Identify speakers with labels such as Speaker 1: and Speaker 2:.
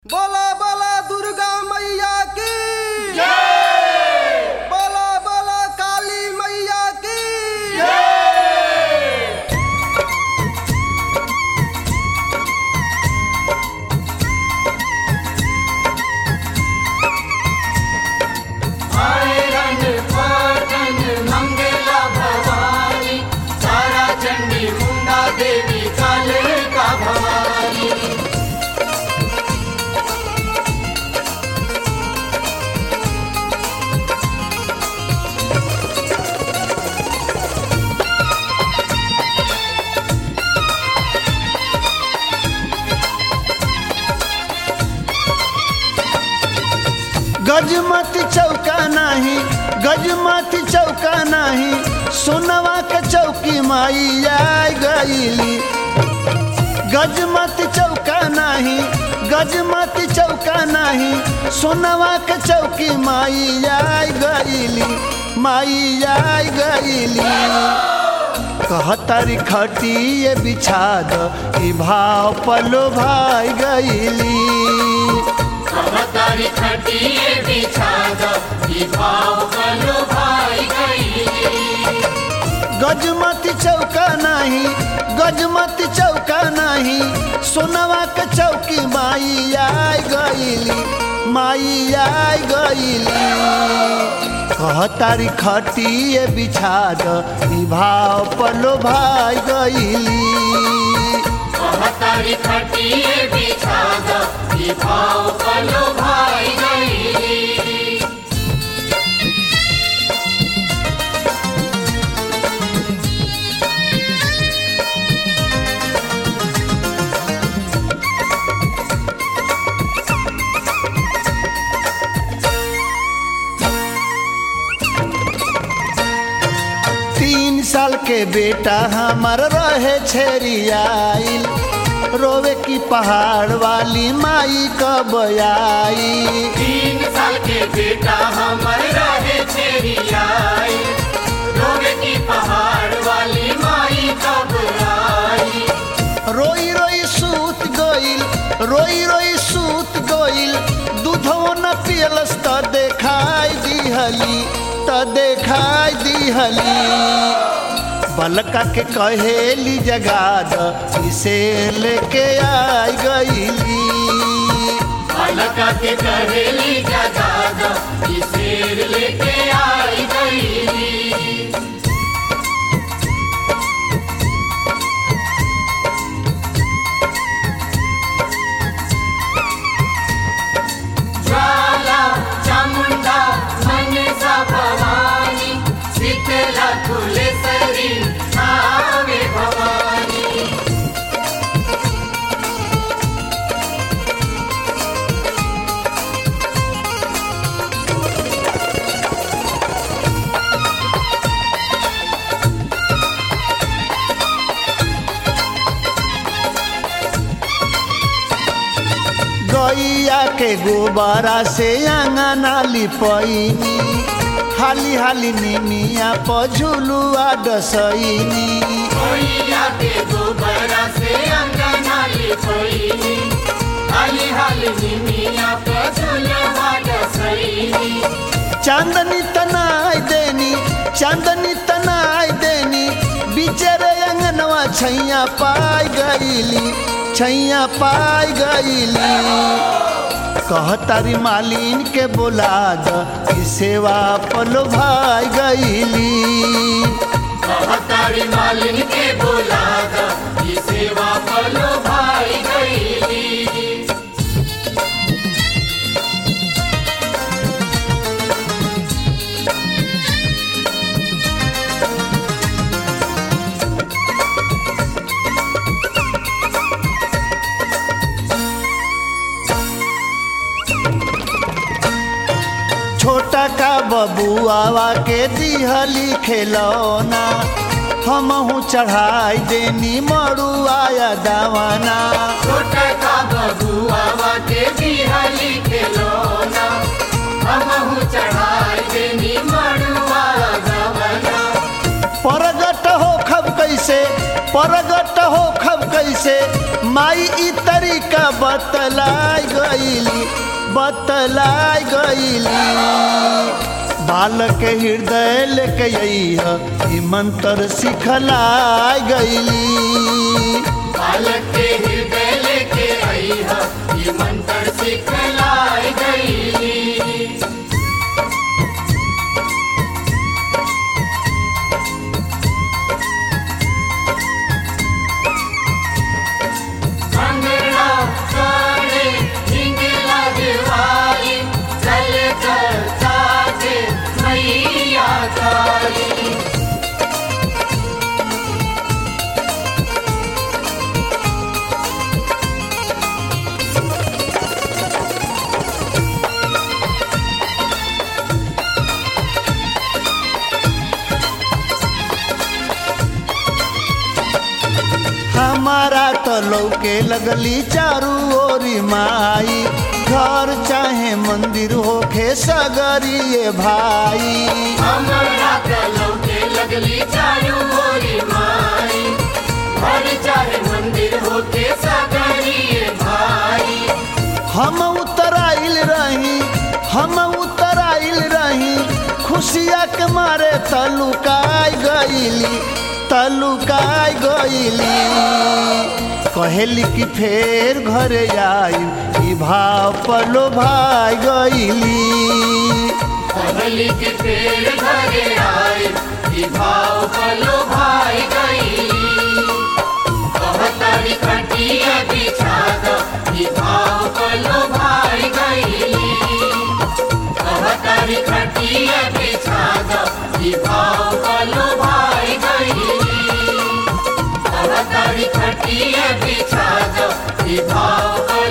Speaker 1: बोला बोला दुर्गा मैया की बोला बोला काली मैया की
Speaker 2: आयरन पाटन मंगला भवानी तारा चंडी मुंडा देवी काले का भवानी
Speaker 3: गजमती चौका नाही गजमती चौका नाही सोनवा के चौकी माई आई गईली गजमती चौका नाही गजमती चौका नाही सोनवा के चौकी माई आई गईली माई आई गईली कहतारी खटिए बिछा द ई भाव पलो भाई गईली
Speaker 2: भवतारी खटिए बिछा दो ई भाव कलो भाई गई
Speaker 3: गजमती चौका नाही गजमती चौका नाही सोनवा के चौकी माई आई गईली माई आई गईली कहतारी खटिए बिछा द ई भाव पलो भाई गईली
Speaker 2: भवतारी खटिए बिछा दो ई भाव कलो भाई गई
Speaker 3: तीन साल के बेटा हमार रहे छेरियाइल रोवे की पहाड़ वाली माई कब आई
Speaker 2: तीन साल के बेटा हमर रहे छेरी आई रोवे की पहाड़ वाली माई कब आई
Speaker 3: रोई रोई सूत गइल रोई रोई सूत गइल दूधो न पियलस त देखाई दिहली त देखाई दिहली बलका के कहेली जगा द इसे लेके आई गईली
Speaker 2: अलका के कहेली जगा दो ई शेर लेके आई गई ज्वाला चामुंडा मनसा भवानी शीतला फुलेसरी आवे भवानी
Speaker 3: गैया के गोबरा से अंगना लिपैनी हाली हाली निमिया पझुलुआ डसैनी
Speaker 2: कोइया के गोबरा से अंगना लिपोइनी हाली हाली निमिया पे झुलवा डसैनी
Speaker 3: चांदनी तनाई देनी चांदनी तनाई देनी बिचरे अंगनवा छैया पाई गईली छैया पाई गईली कहतारी मालिन के बोला द ई सेवा पलो भाई गईली
Speaker 2: भवतारी मालिन के बोला दा ये सेवा पलो भाई गईली
Speaker 3: छोटा का बबुआवा के दिहली खेलौना हमहू चढ़ाई देनी मड़ुआया दावाना
Speaker 2: छोटा का बबुआ के बिहली खेलोना हमहू चढ़ाई देनी मड़ुआ गवना
Speaker 3: परगट हो खब कैसे परगट हो खब कैसे माई ई तरीका बतलाई गईल बतलाई गईली बालक के हृदय लेके अइह ई मंत्र सिखलाई गईली
Speaker 2: बालक के हृदय लेके आई है ये मंत्र सिखलाई गई अंगना सारे हिंगला दिवाली चल चल साथे मैया काली
Speaker 3: हमारा तो लौके लगली चारू ओरी माई घर चाहे मंदिर होखे सगरिए भाई
Speaker 2: हमरा कलौ के लगली चारू मोरी माई घर चाहे मंदिर होके सगरिए भाई
Speaker 3: हम उतराइल रही हम उतराइल रही खुशिया के मारे तलुकाई गईली तलुकाई गईली कहेली कि फेर घरे आई ई भाव पलो भाई गईली
Speaker 2: कहली के पेड़ घरे आए ई भाव पलो भाई गई कहतारी खटिया बिछा दो ई भाव पलो भाई गई कहतारी खटिया बिछा दो ई भाव पलो भाई गई कहतारी खटिया बिछा दो ई भाव पलो